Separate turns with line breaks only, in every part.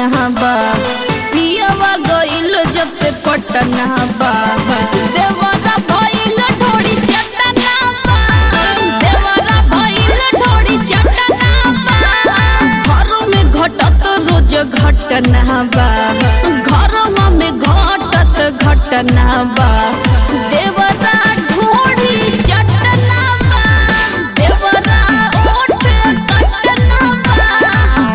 घटना बा पियवा गइल जब से पटना बा देवरा भइल ढोड़ी चटना बा देवरा भइल ढोड़ी चटना बा घरों में घटत रोज घटना बा घरों में घटत घटना बा देवरा ढोड़ी चटना बा देवरा ओठ कटना बा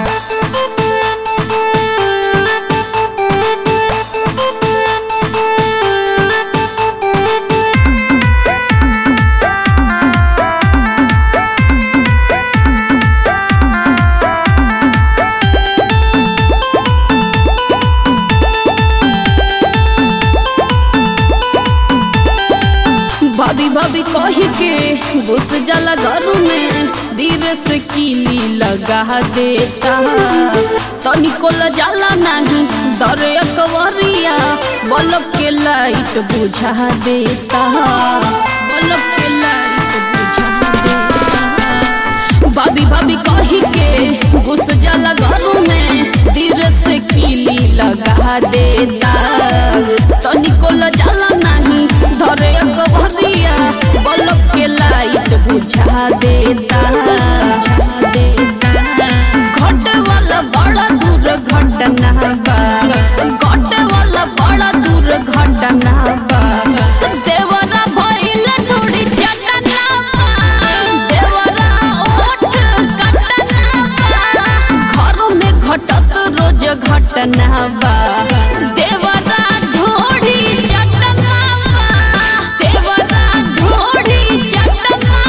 भाभी भाभी कही के घुस जाला घर में धीरे से कीली लगा देता तनिको जाला नहीं दरे अकवरिया बल्ब के लाइट बुझा देता बल्ब के लाइट बुझा देता भाभी भाभी कही के घुस जाला घर में धीरे से कीली लगा देता तनिको जाला नहीं धरे कबरिया बल्ब के लाइट बुझा देता बुझा देता घटे वाला बड़ा दूर घटना बा घटे वाला बड़ा दूर घटना बा देवरा भइल थोड़ी चटना बा देवरा ओठ कटना बा घरों में घटत रोज घटना बा देवरा ढोढ़ी चटना बा देवरा ढोढ़ी चटना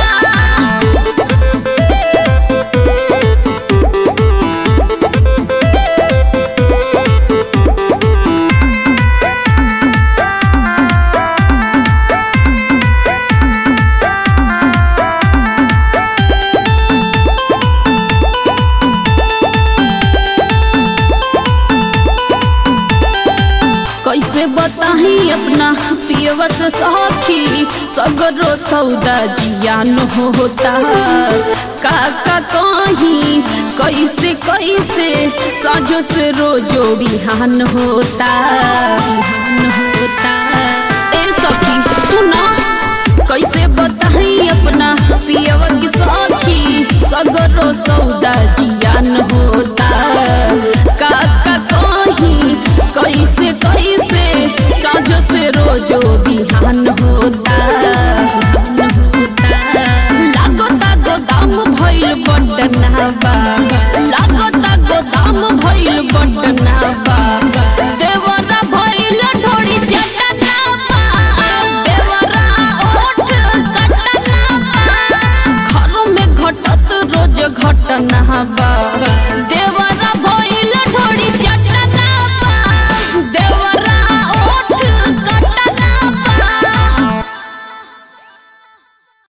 बा कैसे बताही अपना पियवा से सखी सगरो सौदा जियान होता काका कहीं कैसे कैसे साझो से रोजो बिहान होता बिहान होता ए सखी सुना कैसे बताही अपना पियवा की सखी सगरो सौदा जियान होता काका कहीं कैसे कैसे साझो से रोजो बिहान होता बिहान होता लागो तागो दाम भइल बटना बा लागो तागो दाम भइल बटना बा देवरा भइल ढोड़ी चटना बा देवरा ओठ कटना बा घरों में घटत रोज घटना बा देवरा